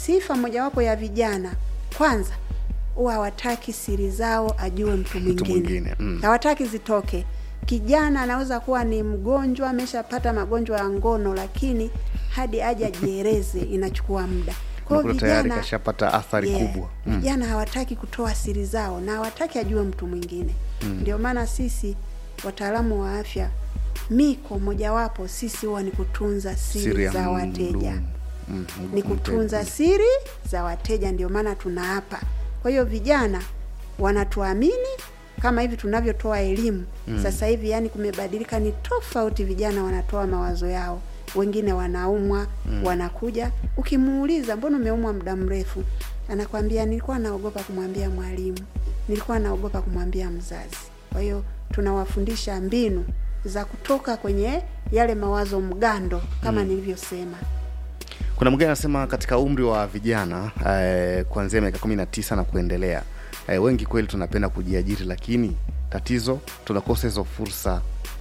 sifa mojawapo ya vijana kwanza huwa hawataki siri zao ajue mtu Mtu mwingine mwingine, mm. hawataki zitoke kijana anaweza kuwa ni mgonjwa ameshapata magonjwa ya ngono lakini hadi aje ajieleze inachukua muda kwa hiyo Unakuta tayari vijana kashapata athari Yeah, kubwa mm. vijana hawataki kutoa siri zao na hawataki ajue mtu mwingine ndio maana sisi wataalamu wa afya miko mojawapo sisi huwa ni kutunza siri, Siri ya za wateja mdumu. Mm, ni mte- kutunza siri za wateja ndio maana tunaapa kwa hiyo vijana wanatuamini kama hivi tunavyotoa elimu mm. sasa hivi yani kumebadilika ni tofauti vijana wanatoa mawazo yao wengine wanaumwa mm. wanakuja ukimuuliza mbona umeumwa muda mrefu anakwambia nilikuwa naogopa kumwambia mwalimu nilikuwa naogopa kumwambia mzazi kwa hiyo tunawafundisha mbinu za kutoka kwenye yale mawazo mgando kama mm. nilivyosema kuna mwingine anasema katika umri wa vijana eh, kuanzia miaka kumi na tisa na kuendelea eh, wengi kweli tunapenda kujiajiri lakini tatizo tunakosa hizo fursa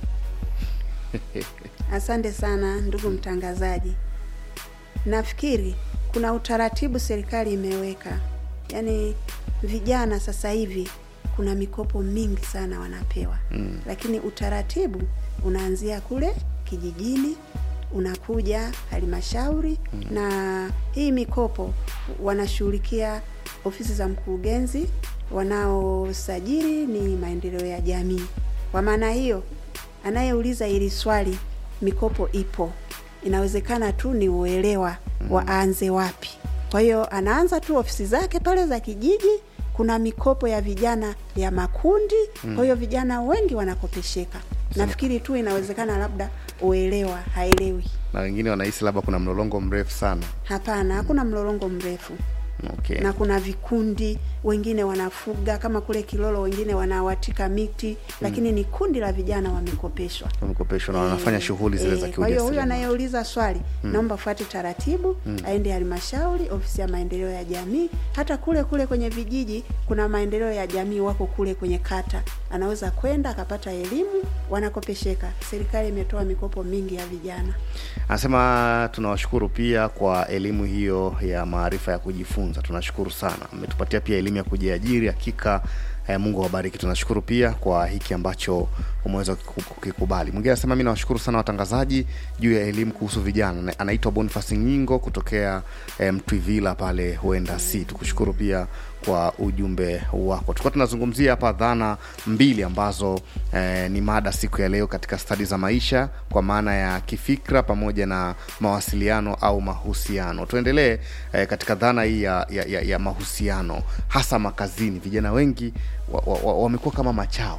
Asante sana ndugu mtangazaji. Nafikiri kuna utaratibu serikali imeweka, yaani vijana sasa hivi kuna mikopo mingi sana wanapewa mm. Lakini utaratibu unaanzia kule kijijini unakuja halmashauri mm. Na hii mikopo wanashughulikia ofisi za mkurugenzi, wanaosajili ni maendeleo ya jamii. Kwa maana hiyo anayeuliza hili swali mikopo ipo inawezekana tu ni uelewa waanze wapi kwa hiyo anaanza tu ofisi zake pale za kijiji kuna mikopo ya vijana ya makundi kwa hiyo vijana wengi wanakopesheka nafikiri tu inawezekana labda uelewa haelewi na wengine wanahisi labda kuna mlolongo mrefu sana hapana hakuna mlolongo mrefu okay. na kuna vikundi wengine wanafuga kama kule kilolo wengine wanawatika miti lakini ni kundi la vijana wamekopeshwa wamekopeshwa na wanafanya Eh, shughuli zile za eh, Kwa hiyo huyu kiujasiriamali. anayeuliza swali naomba fuate taratibu aende halmashauri, ofisi ya maendeleo ya jamii. Hata kule kule kwenye vijiji kuna maendeleo ya jamii, wako kule kwenye kata, anaweza kwenda akapata elimu, wanakopesheka. Serikali imetoa mikopo mingi ya vijana. Anasema tunawashukuru pia kwa elimu hiyo ya maarifa ya kujifunza. Tunashukuru sana, mmetupatia pia elimu ya kujiajiri. Hakika eh, Mungu awabariki. Tunashukuru pia kwa hiki ambacho umeweza kukiku- kukikubali. Mwingine anasema mi nawashukuru sana watangazaji juu ya elimu kuhusu vijana. Na- Anaitwa Boniface Nyingo kutokea eh, Mtwivila pale huenda si. Tukushukuru pia kwa ujumbe wako. Tulikuwa tunazungumzia hapa dhana mbili ambazo eh, ni mada siku ya leo katika stadi za maisha kwa maana ya kifikra pamoja na mawasiliano au mahusiano. Tuendelee eh, katika dhana hii ya, ya, ya, ya mahusiano hasa makazini. Vijana wengi wamekuwa wa, wa, wamekuwa kama machawa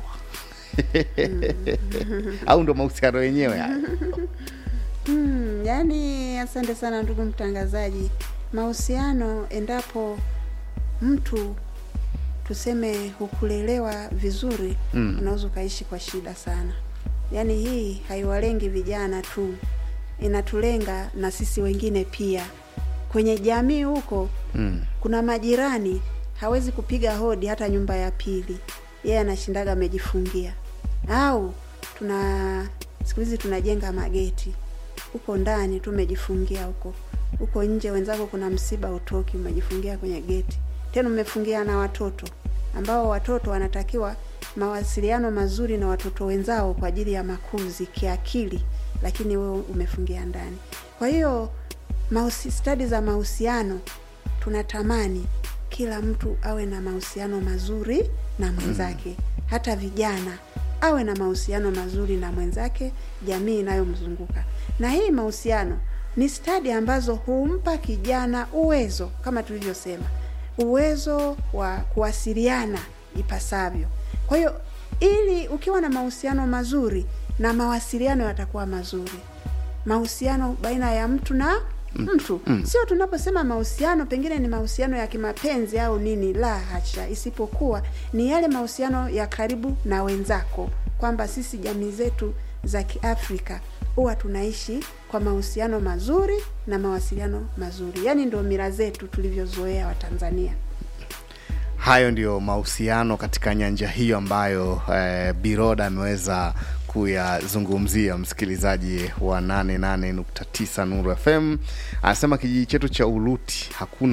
au ndo mahusiano yenyewe haya? Hmm, yani asante sana ndugu mtangazaji. Mahusiano, endapo mtu tuseme hukulelewa vizuri Mm. unaweza ukaishi kwa shida sana. Yaani hii haiwalengi vijana tu, inatulenga na sisi wengine pia. Kwenye jamii huko Mm. kuna majirani hawezi kupiga hodi hata nyumba ya pili, yeye anashindaga amejifungia. Au tuna siku hizi tunajenga mageti huko ndani tu umejifungia huko, huko nje wenzako kuna msiba utoki, umejifungia kwenye geti, tena umefungia na watoto ambao watoto wanatakiwa mawasiliano mazuri na watoto wenzao kwa ajili ya makuzi kiakili, lakini wewe umefungia ndani. Kwa hiyo mahusi, stadi za mahusiano tunatamani kila mtu awe na mahusiano mazuri na mwenzake, hata vijana awe na mahusiano mazuri na mwenzake, jamii inayomzunguka. Na hii mahusiano ni stadi ambazo humpa kijana uwezo, kama tulivyosema, uwezo wa kuwasiliana ipasavyo. Kwa hiyo ili ukiwa na mahusiano mazuri na mawasiliano yatakuwa mazuri, mahusiano baina ya mtu na mtu Mm. sio tunaposema mahusiano pengine ni mahusiano ya kimapenzi au nini, la hasha, isipokuwa ni yale mahusiano ya karibu na wenzako, kwamba sisi jamii zetu za Kiafrika huwa tunaishi kwa mahusiano mazuri na mawasiliano mazuri, yaani ndio mila zetu tulivyozoea Watanzania. Hayo ndiyo mahusiano katika nyanja hiyo ambayo eh, Biroda ameweza kuyazungumzia msikilizaji wa 88.9 Nuru FM. Anasema kijiji chetu cha Uluti hakuna